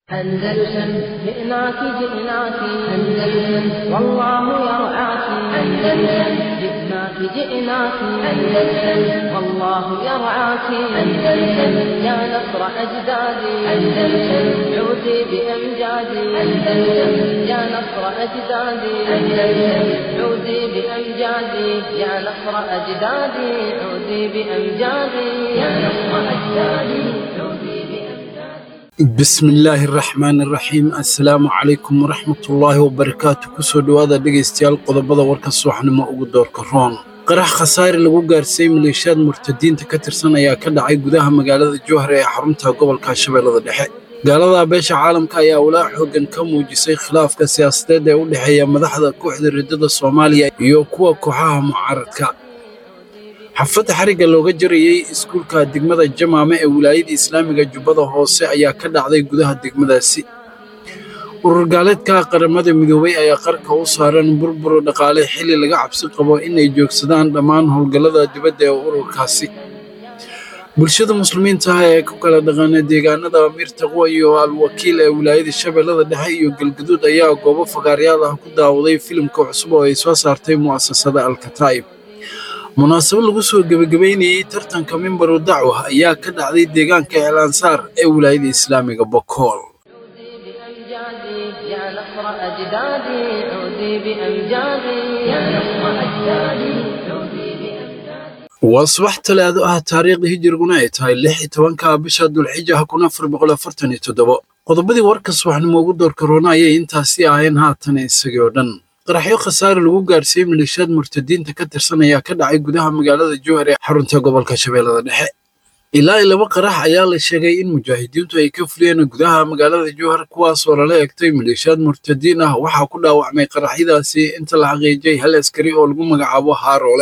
أندلسن جئناك جئناك أندلسن والله يرعاك أندلسن جئناك جئناك أندلسن والله يرعاك أندلسن يا نصر أجدادي أندلسن عودي بأمجادي أندلسن يا نصر أجدادي أندلسن عودي بأمجادي يا نصر أجدادي عودي بأمجادي يا نصر أجدادي عودي بأمجادي bismi illaahi araxmaani araxiim assalaamu calaykum waraxmatullaahi wabarakaatu kusoo dhowaada dhegaystayaal qodobada warka subaxnimo ugu doorka roon qarax khasaare lagu gaarsiiyey maleeshiyaad murtadiinta ka tirsan ayaa ka dhacay gudaha magaalada jowhar ee xarunta gobolka shabeellada dhexe gaalada beesha caalamka ayaa walaac xooggan ka muujisay khilaafka siyaasadeed ee u dhexeeya madaxda kooxda riddada soomaaliya iyo kuwa kooxaha mucaaradka xafadda xarigga looga jarayey iskuulka degmada jamaame ee wilaayada islaamiga jubbada hoose ayaa ka dhacday gudaha degmadaasi urur gaaleedka qaramada midoobay ayaa qarka u saaran burbur dhaqaale xilli laga cabsi qabo inay joogsadaan dhammaan howlgallada dibadda ee ururkaasi bulshada muslimiinta ah ee ku kala dhaqaana deegaanada amiir taqwa iyo al-wakiil ee wilaayada shabeellada dhexe iyo galgaduud ayaa goobo fagaaryaal ah ku daawaday filimka cusub oo ay soo saartay mu'asasada alkataa'ib munaasabad lagu soo gebagabeynayey tartanka mimbaru dacwa ayaa ka dhacday deegaanka eelansaar ee wilaayada islaamiga bokool بأمجادي يا نصر أجدادي عودي بأمجادي يا نصر أجدادي عودي بأمجادي waa subax talaado ah taariikhda hijiriguna ay tahay lix iyo tobanka bisha dulxijaha kun afar boqol afartan iyo toddobo qodobadii warka subaxnimo ugu doorka roona ayay intaasi aheen haatan isagii oo dhan qaraxyo khasaare lagu gaarsiiyey maleeshiyaad murtadiinta ka tirsan ayaa ka dhacay gudaha magaalada jowhar ee xarunta gobolka shabeellada dhexe ilaa iyo laba qarax ayaa la sheegay in mujaahidiintu ay ka fuliyeen gudaha magaalada jowhar kuwaasoo lala egtay maleeshiyaad murtadiin ah waxaa ku dhaawacmay qaraxyadaasi inta la xaqiijiyey hal askari oo lagu magacaabo haaroole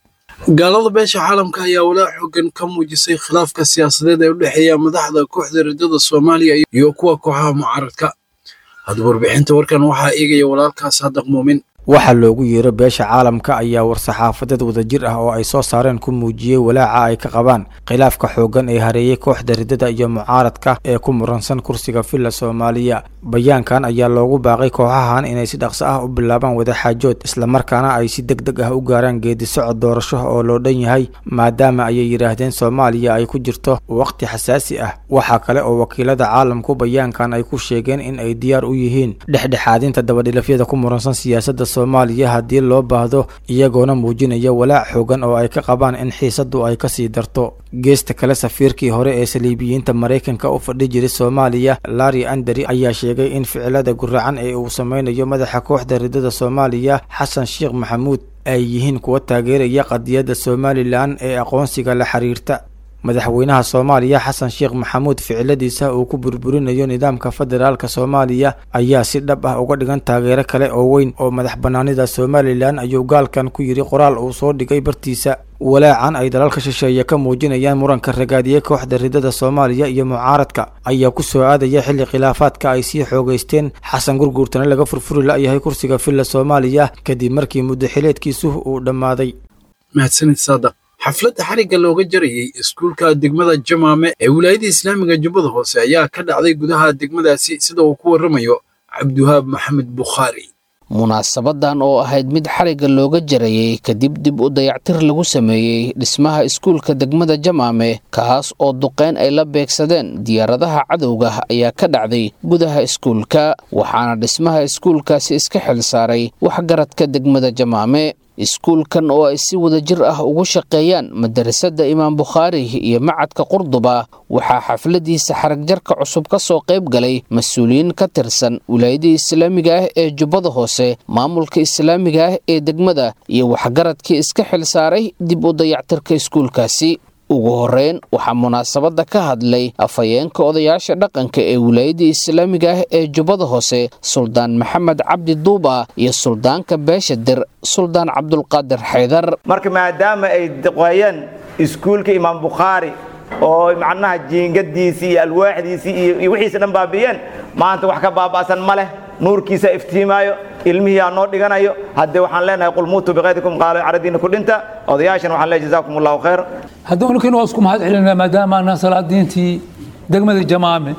gaalada beesha caalamka ayaa walaac xooggan ka muujisay khilaafka siyaasadeed ee u dhexeeya madaxda kooxda riddada soomaaliya iyo kuwa kooxaha mucaaradka haddaba warbixinta warkan waxaa eegaya walaalkaas haddaq muumin waxaa loogu yeero beesha caalamka ayaa war-saxaafadeed wadajir ah oo ay soo saareen ku muujiyey walaaca ay ka qabaan khilaafka xooggan ee hareeyey kooxda riddada iyo mucaaradka ee ku muransan kursiga villa soomaaliya bayaankan ayaa loogu baaqay kooxahan inay si dhaqso ah u bilaabaan wadaxaajood islamarkaana ay si deg deg ah u gaaraan geedi socod doorasho oo loo dhan yahay maadaama ayay yidhaahdeen soomaaliya ay ku jirto waqti xasaasi ah waxaa kale oo wakiilada caalamku bayaankan ay ku sheegeen in ay diyaar u yihiin dhexdhexaadinta dabadhilafyada ku muransan siyaasadda soomaaliya haddii loo baahdo iyagoona muujinaya walaac xoogan oo ay ka qabaan in xiisaddu ay kasii darto geesta kale safiirkii hore ee saliibiyiinta maraykanka u fadhi jiray soomaaliya larri anderi ayaa sheegay in ficilada guracan ee uu sameynayo madaxa kooxda riddada soomaaliya xasan sheekh maxamuud ay yihiin kuwa taageeraya qadiyadda somalilan ee aqoonsiga la xiriirta madaxweynaha soomaaliya xasan sheekh maxamuud ficiladiisa uu ku burburinayo nidaamka federaalka soomaaliya ayaa si dhab ah uga dhigan taageero kale oo weyn oo madax bannaanida somalilan ayuu gaalkan ku yidhi qoraal uu soo dhigay bartiisa walaacan ay dalalka shisheeye ka muujinayaan muranka ragaadiye kooxda riddada soomaaliya iyo mucaaradka ayaa ku soo aadaya xilli khilaafaadka ay sii xoogeysteen xasan gurguurtana laga furfuri la-yahay kursiga villa soomaaliya kadib markii muddo xileedkiisu uu dhammaaday mahadsanid saadaq xafladda xarigga looga jarayey iskuulka degmada jamaame ee wilaayada islaamiga jubbada hoose ayaa ka dhacday gudaha degmadaasi sida uu ku warramayo cabdiwahaab maxamed bukhaari munaasabadan oo ahayd mid xarigga looga jarayey kadib dib u dayactir lagu sameeyey dhismaha iskuulka degmada jamaame kaas oo duqeyn ay la beegsadeen diyaaradaha cadowga ayaa ka dhacday gudaha iskuulka waxaana dhismaha iskuulkaasi iska xil saaray waxgaradka degmada jamaame iskuulkan oo ay si wadajir ah ugu shaqeeyaan madarasada imaam bukhaari iyo macadka qurduba waxaa xafladiisa xaragjarka cusub ka soo qayb galay mas-uuliyiin ka tirsan wilaayadii islaamiga ah ee jubbada hoose maamulka islaamiga ah ee degmada iyo waxgaradkii iska xil saaray dib u dayactirka iskuulkaasi ugu horeyn waxaa munaasabadda ka hadlay afhayeenka odayaasha dhaqanka ee wilaayadii islaamiga ah ee jubbada hoose suldaan maxamed cabdi duuba iyo suldaanka beesha dir suldaan cabdulqaadir xaydar marka maadaama ay duqeeyeen iskuulka imaam bukhaari oo macnaha jiingadiisii iyo alwaaxdiisii iyo wixiisa dhan baabi'iyeen maanta wax ka baaba'san ma leh nuurkiisa iftiimaayo ilmihii aa noo dhiganayo haddee waxaan leenahay qul muutuu biqaydikum qaalo caradiina ku dhinta odayaashana waxaan leeyahay jazaakum allahu khayr haddaba ninkan waa isku mahad celinaa maadaama anaa salaadiintii degmada jamaame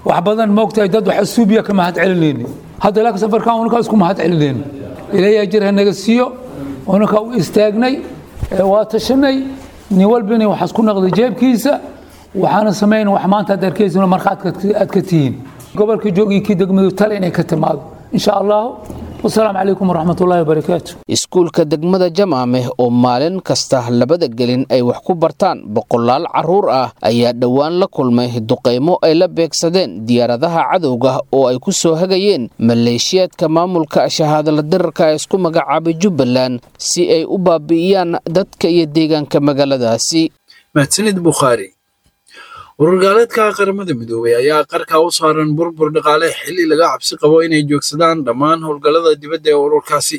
wax badan moogtahay dad wax asuubiya ka mahad celinayni hadda laakiin safarkan unaka isku mahad celinayno ilaahay ajir ha naga siiyo unaka u istaagnay waa tashanay nin walbina waxaas ku naqday jeebkiisa waxaana samayn wax maanta aad arkaysin markhaad aad ka tihiin gobolka joogii kii degmadu tale inay ka timaado insha allahu wasalaamu calaykum waraxmatullahi wabarakaatu iskuulka degmada jamaame oo maalin kasta labada gelin ay wax ku bartaan boqolaal carruur ah ayaa dhowaan la kulmay duqaymo ay la beegsadeen diyaaradaha cadowga oo ay ku soo hagayeen maleeshiyaadka maamulka shahaadala dirarka ee isku magacaabay jubbaland si ay u baabi'iyaan dadka iyo deegaanka magaaladaasi mahadsanid bukhaari ururgaaleedka qaramada midoobay ayaa qarka u saaran burbur dhaqaale xilli laga cabsi qabo inay joogsadaan dhammaan howlgallada dibadda ee ururkaasi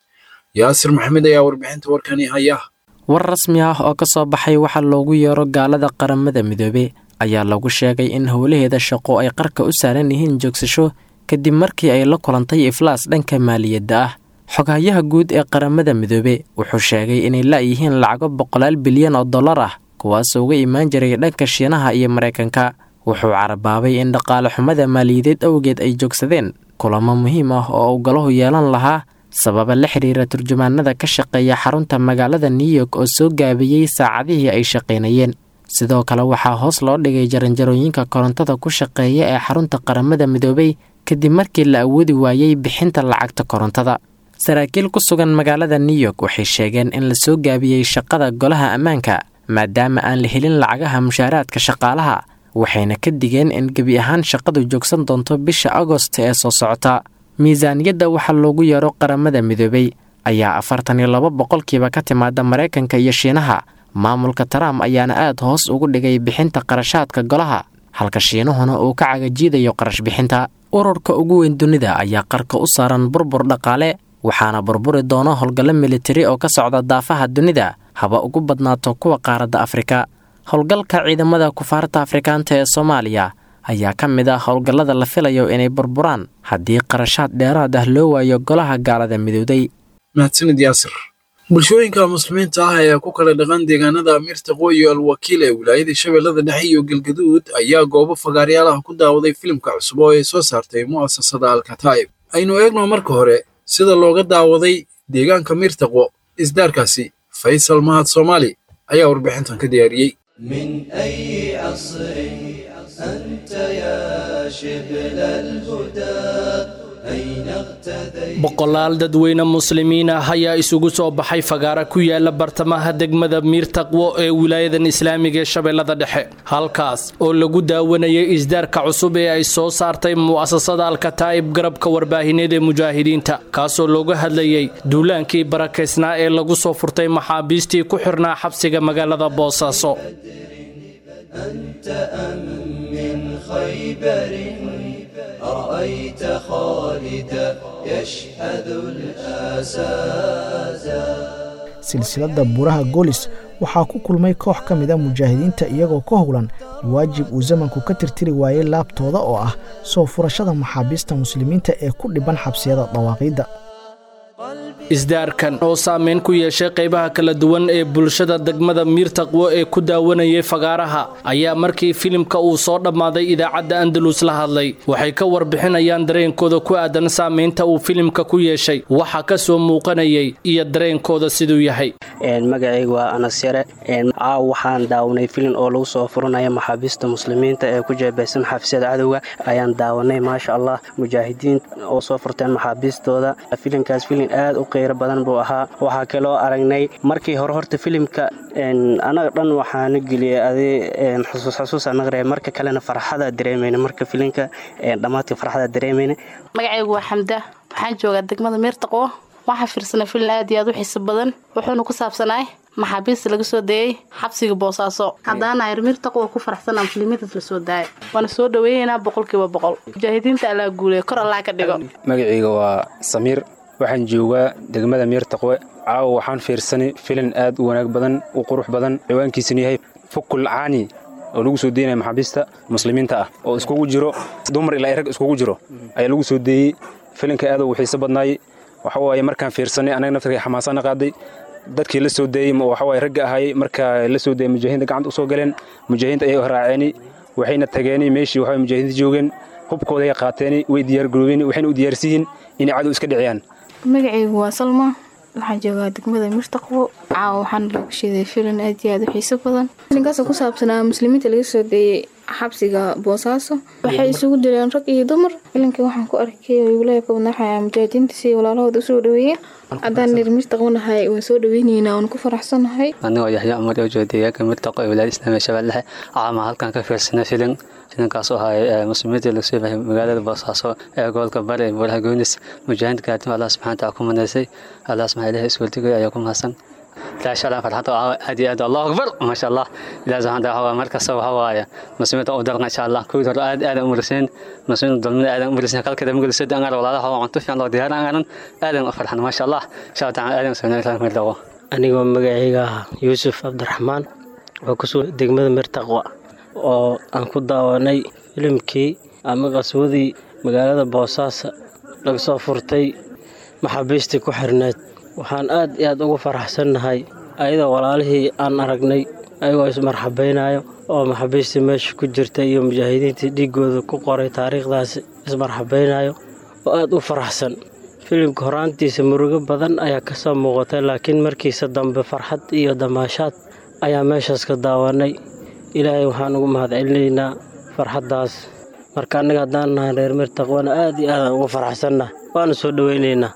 yaasir maxamed ayaa warbixinta warkani haya war rasmi ah oo ka soo baxay waxaa loogu yeero gaalada qaramada midoobe ayaa lagu sheegay in howlaheeda shaqo ay qarka u saaran yihiin joogsasho kadib markii ay la kulantay iflaas dhanka maaliyadda ah xoghayaha guud ee qaramada midoobe wuxuu sheegay inay la'yihiin lacago boqolaal bilyan oo dollar ah kuwaasoo uga imaan jiray dhanka shiinaha iyo maraykanka wuxuu carabaabay in dhaqaale xumada maaliyadeed awgeed ay joogsadeen kulamo muhiim ah oo uu galahu yeelan lahaa sababa la xiriira turjumaanada ka shaqeeya xarunta magaalada new york oo soo gaabiyey saacadihii ay shaqaynayeen sidoo kale waxaa hoos loo dhigay jaranjarooyinka korontada ku shaqeeya ee xarunta qaramada midoobey kadib markii la awoodi waayey bixinta lacagta korontada saraakiil ku sugan magaalada new york waxay sheegeen in la soo gaabiyey shaqada golaha ammaanka maadaama aan la helin lacagaha mushaaraadka shaqaalaha waxayna ka digeen in gebi ahaan shaqadu joogsan doonto bisha agost ee soo socota miisaaniyadda waxaa loogu yeero qaramada midoobey ayaa afartan iyo laba boqolkiiba ka timaada maraykanka iyo shiinaha maamulka trump ayaana aad hoos ugu dhigay bixinta qarashaadka golaha halka shiinuhuna uu ka cagajiidayo qarash bixinta ururka ugu weyn dunida ayaa qarka u saaran burbur dhaqaale waxaana burburi doono howlgallo militari oo ka socda daafaha dunida haba ugu badnaato kuwa qaaradda afrika howlgalka ciidamada kufaarta afrikaanta ee soomaaliya ayaa ka mid ah howlgallada la filayo inay burburaan haddii qarashaad dheeraad ah loo waayo golaha gaalada midowday mahadsanid yaasir bulshooyinka muslimiinta ah ee ku kala dhaqan deegaanada amiirta qooyi alwakiil ee wilaayada shabeellada dhexe iyo galgaduud ayaa goobo fagaaryaal ah ku daawaday filimka cusub oo ay soo saartay mu'asasada alkataa'ib aynu eegno marka hore sida looga daawaday deegaanka miirtaqwo isdaarkaasi faysal mahad soomaali ayaa warbixintan ka diyaariyey من أي عصر أنت يا شبل الهدى أين اغتديت boqolaal dadweyne muslimiin ah ayaa isugu soo baxay fagaara ku yaala bartamaha degmada miirtaqwo ee wilaayadan islaamiga ee shabeellada dhexe halkaas oo lagu daawanayay isdaarka cusub ee ay soo saartay mu'asasada alkataa'ib garabka warbaahineed ee mujaahidiinta kaasoo looga hadlayay duulaankii barakaysnaa ee lagu soo furtay maxaabiistii ku xirnaa xabsiga magaalada boosaaso أنت أم من خيبر أرأيت خالدا يشحذ الأسادا silsiladda buuraha goolis waxaa ku kulmay koox ka mid a mujaahidiinta iyagoo ka howlan waajib uu zamanku ka tirtiri waayey laabtooda oo ah soo furashada maxaabiista muslimiinta ee ku dhiban xabsiyada dawaaqiidda isdaarkan oo saameyn ku yeeshay qaybaha kala duwan ee bulshada degmada miirtaqwo ee ku daawanayay fagaaraha ayaa markii filimka uu soo dhammaaday idaacadda andalus la hadlay waxay ka warbixinayaan dareenkooda ku aadan saameynta uu filimka ku yeeshay waxa ka soo muuqanayay iyo dareenkooda siduu yahay magacayga waa anas yare caaw waxaan daawanay filin oo lagu soo furanaya maxaabiista muslimiinta ee ku jeebeysan xabsiyada cadowga ayaan daawanay maasha allah mujaahidiin oo soo furteen maxaabiistooda filinkaas filin aad u qeyro badan buu ahaa waxaa kaloo aragnay markii hore horta filimka anaga dhan waxaana geliyay adi xusuus xusuusa naqraya marka kalena farxada dareemayna marka filinka dhammaadka farxada dareemayna magacaygu waa xamda waxaan joogaa degmada miirtaqwo waxaa fiirsanay filin aad iyo aad u xiiso badan wuxuuna ku saabsanaay maxaabiista laga soo dayey xabsiga boosaaso haddaana mirtaq waa ku faraxsanaa muslimiintaas la soo daayay waana soo dhaweeyeynaa boqolkiiba boqol mujaahidiinta allaa guuleya kor allaa ka dhigo magacayga waa samiir waxaan joogaa degmada miirtaqwe caawa waxaan fiirsanay filin aad u wanaag badan u qurux badan ciwaankiisuna yahay fukul caani oo lagu soo deynaya maxaabiista muslimiinta ah oo iskugu jiro dumar ilaa rag iskugu jiro ayaa lagu soo deeyey filinka aad u xiiso badnaayey waxa waaye markaan fiirsanay anaga naftarkay xamaasana qaaday dadkii la soo deeyey waxa waaye ragga ahaayey markaa la soo deeyey mujaahidiinta gacanta u soo galeen mujaahidiinta ayay raaceeni waxayna tageen meeshii waxa mujaahidiinta joogeen hubkooda ay qaateen way diyaargaroobeen waxayna u diyaarsiyiin inay cadow iska dhiciyaan magacaygu waa salma waxaan joogaa degmada mirtaqwo caawa waxaana lagu sheeday filin aad iyo aad u xiiso badan filinkaasoo ku saabsanaa muslimiinta laga soo deeyey xabsiga boosaaso waxay isugu dileen rag iyo dumar filinkii waxaan ku arkay wiilaya ka wadnaxaya mujaahidiinta si walaalahooda usoo dhaweeyeen haddaan nir mirtaqwanahay waan soo dhaweyneynaa waan ku faraxsanahay anigoo yaxya umar oo jooga deegaanka mirtaqo ee wilaayada islaamiga shabeellahe caama halkan ka fiirsanay filin filinkaasoo ahay muslimiinta lagu soo baxay magaalada boosaaso ee gobolka bari ee buuraha goonis mujaahidiinta kaatim allah subxana taala ku manaysay allah subxana ilahi iswaldigay ayaa ku mahadsan ilaa shalaa farxadda aad iyo aad allahu akbar maasha allah ilaah subxana taala waa markasta waxa waaye muslimiinta u dalqa insha allah kuwii hore aad aad u muriseen muslimiinta dulmada aad u muriseen kalkada magalisoo angar walaalaha waa cunto fiican loo diyaaran angaran aadan u farxan maasha allah insha allah taala aadan u soo mirdawo anigoo magacayga ah yuusuf cabdiraxmaan oo ku sugan degmada mirtaqwa oo aan ku daawanay filimkii ama qaswadii magaalada boosaaso laga soo furtay maxaabiistii ku xirneed waxaan aad iyo aad ugu faraxsannahay ayadoo walaalihii aan aragnay ayagoo ismarxabaynayo oo maxaabiistii meesha ku jirta iyo mujaahidiintii dhiiggooda ku qoray taariikhdaasi ismarxabaynayo oo aad u faraxsan filimka horaantiisa murugo badan ayaa ka soo muuqatay laakiin markiisa dambe farxad iyo damaashaad ayaa meeshaas ka daawanay ilaahay waxaan ugu mahadcelinaynaa farxaddaas marka annaga haddaan nahay reer mirtaqwana aad iyo aadaan ugu faraxsannaha waana soo dhowaynaynaa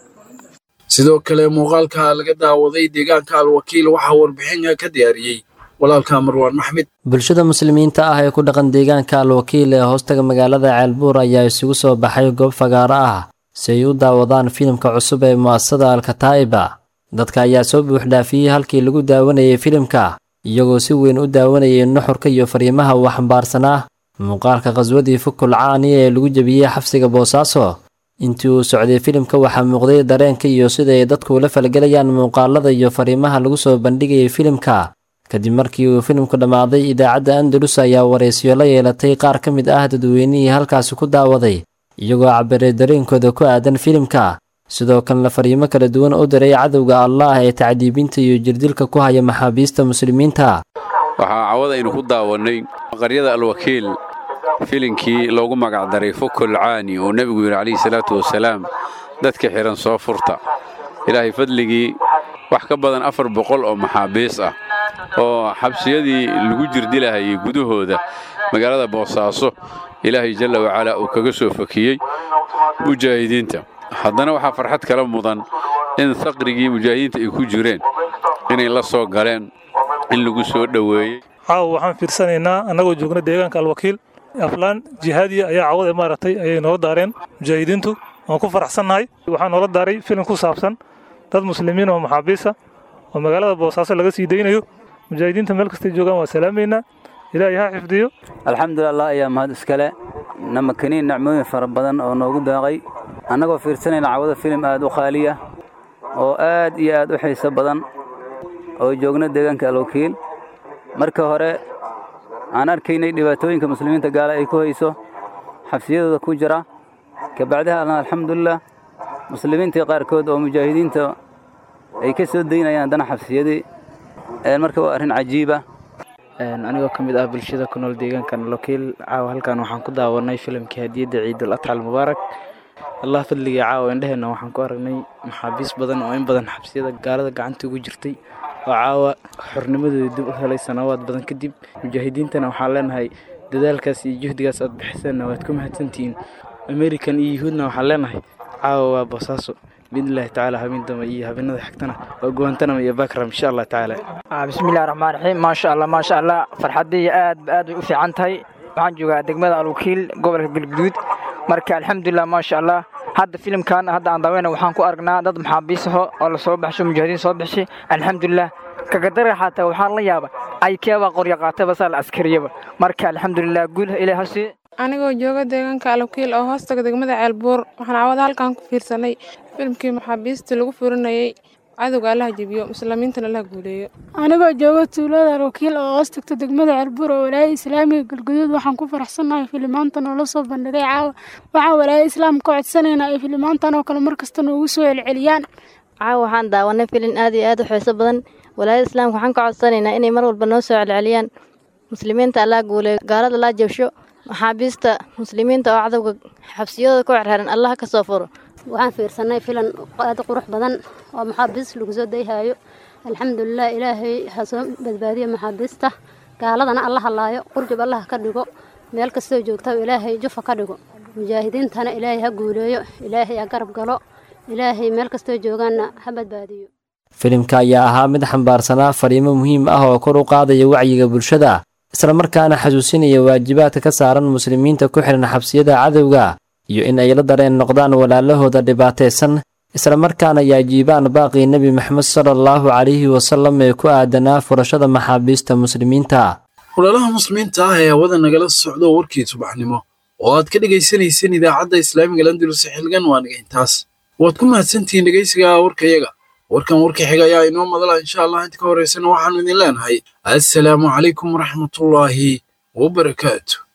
sidoo kale muuqaalka laga daawaday deegaanka alwakiil waxaa warbixin ka diyaariyey walaalka marwaan maxmed bulshada muslimiinta ah ee ku dhaqan deegaanka alwakiil ee hoostaga magaalada ceelbuur ayaa isugu soo baxay goob fagaaro ah si ay u daawadaan filimka cusub ee mu'asasada alkataa'iba dadka ayaa soo buuxdhaafiyey halkii lagu daawanayay filimka iyagoo si weyn u daawanayay nuxurka iyo fariimaha uu xambaarsanaa muuqaalka khaswadii fukul caani ee lagu jebiyey xabsiga boosaaso intii uu socday filimka waxaa muuqday dareenka iyo sida ay dadku ula falgelayaan muuqaalada iyo fariimaha lagu soo bandhigayay filimka kadib markii uu filimku dhammaaday idaacadda andalus ayaa waraysiyo la yeelatay qaar ka mid ah dadweynihii halkaasi ku daawaday iyagoo cabiray dareenkooda ku aadan filimka sidoo kalena fariimo kala duwan u diray cadowga allaah ee tacdiibinta iyo jirdilka ku haya maxaabiista muslimiinta waxaa cawad aynu ku daawannay qaryada alwakiil filinkii loogu magacdaray fukul caani oo nebigu yidhi calayhi salaatu wasalaam dadka xidhan soo furta ilaahay fadligii wax ka badan afar boqol oo maxaabiis ah oo xabsiyadii lagu jirdilahayay gudahooda magaalada boosaaso ilaahay jalla wacalaa uu kaga soo fakiyey mujaahidiinta haddana waxaa farxad kala mudan in saqrigii mujaahidiinta ay ku jireen inay la soo galeen in lagu soo dhoweeyey caawa waxaan fiirsanaynaa annagoo joogna deegaanka alwakiil aflaan jihaadiya ayaa cawada maaragtay ayay noola daareen mujaahidiintu waan ku faraxsannahay waxaa noola daaray filim ku saabsan dad muslimiin oo maxaabiisa oo magaalada boosaaso laga sii daynayo mujaahidiinta meel kastay joogaan waa salaamaynaa ilaahay ha xifdiyo alxamdulilah ayaa mahad iskale namakaniin nacmooyin fara badan oo noogu daaqay annagoo fiirsanayna cawada filim aad u qaaliya oo aad iyo aad u xiiso badan oo joogna deegaanka alwakiil marka hore aan arkaynay dhibaatooyinka muslimiinta gaala ay ku hayso xabsiyadooda ku jira kabacdaha alna alxamdulilah muslimiintii qaarkood oo mujaahidiinta ay ka soo daynayaan haddana xabsiyadii marka waa arrin cajiiba anigoo ka mid ah bulshada ku nool deegaankan lokiil caawa halkan waxaan ku daawanay filimkii hadiyadda ciidul adxa almubaarak allah fadligii caawa indheheenna waxaan ku aragnay maxaabiis badan oo in badan xabsiyada gaalada gacanta ugu jirtay oo caawa xornimadooda dib u helay sanawaad badan kadib mujaahidiintana waxaan leenahay dadaalkaas iyo juhdigaas aad bixiseenna waad ku mahadsantihiin amerikan iyo yuhuudna waxaan leenahay caawa waa boosaaso biidnillahi tacaala habeen dama iyo habeenada xigtana waa guwantanama iyo bakram insha allah tacaala bismillahi raxmaan raxiim maasha allah maasha allah farxaddii aad aad bay u fiican tahay waxaan joogaa degmada alwakiil gobolka galguduud marka alxamdulilah maasha allah hadda filimkan hadda aan daaweyna waxaan ku aragnaa dad maxaabiisaho oo lasoo baxsho mujaahidiin soo baxshay alxamdulilah kagadara xataa waxaan la yaaba aykeebaa qorya qaataba saa la askariyaba marka alxamdulilah guul ilaah hasi anigoo jooga deegaanka alwakiil oo hoostaga degmada ceelbuur waxaan cawada halkan ku fiirsanay filimkii maxaabiista lagu furinayay cadowga allaha jebiyo muslimiintana allaha guuleeyo anigoo jooga tuulada alwakiil oo hoos tagta degmada ceelbuur oo walaayada islaamiga galguduud waxaan ku faraxsannahay filimaantan oo la soo bandhigay caawa waxaan walaayada islaamka ka codsanaynaa ay filimaantan oo kale markasta noogu soo celceliyaan caawa waxaan daawanay filin aad iyo aad u xiiso badan walaayada islaamka waxaan ka codsanaynaa inay mar walba noo soo celceliyaan muslimiinta allaa guuleeyo gaalada allaa jabsho maxaabiista muslimiinta oo cadowga xabsiyadooda ku xirxiran allaha ka soo furo waxaan fiirsanay filan aad qurux badan oo maxaabiis lagu soo dayhayo alxamdulilah ilaahay ha soo badbaadiyo maxaabiista gaaladana alla halaayo qurjub allah ka dhigo meel kastoo joogta ilaahay jufa ka dhigo mujaahidiintana ilaahay ha guuleeyo ilaahay ha garab galo ilaahay meel kastoo joogaanna ha badbaadiyo filimka ayaa ahaa mid xambaarsanaa fariimo muhiim ah oo kor u qaadaya wacyiga bulshada islamarkaana xasuusinaya waajibaadka ka saaran muslimiinta ku xihan xabsiyada cadowga iyo in ay la dareen noqdaan walaalahooda dhibaataysan islamarkaana ay ajiibaan baaqii nebi maxamed sala allahu calayhi wasalam ee ku aadanaa furashada maxaabiista muslimiinta walaalaha muslimiinta ah ee hawada nagala socdo warkii subaxnimo oo aad ka dhegaysanayseen idaacadda islaamiga landulus xilgan waa naga intaas waad ku mahadsantihiin dhegaysiga warkayaga warkan warka xiga ayaa inoo madala insha allah inta ka horeysana waxaanu idin leenahay assalaamu calaykum waraxmatullaahi wabarakaatu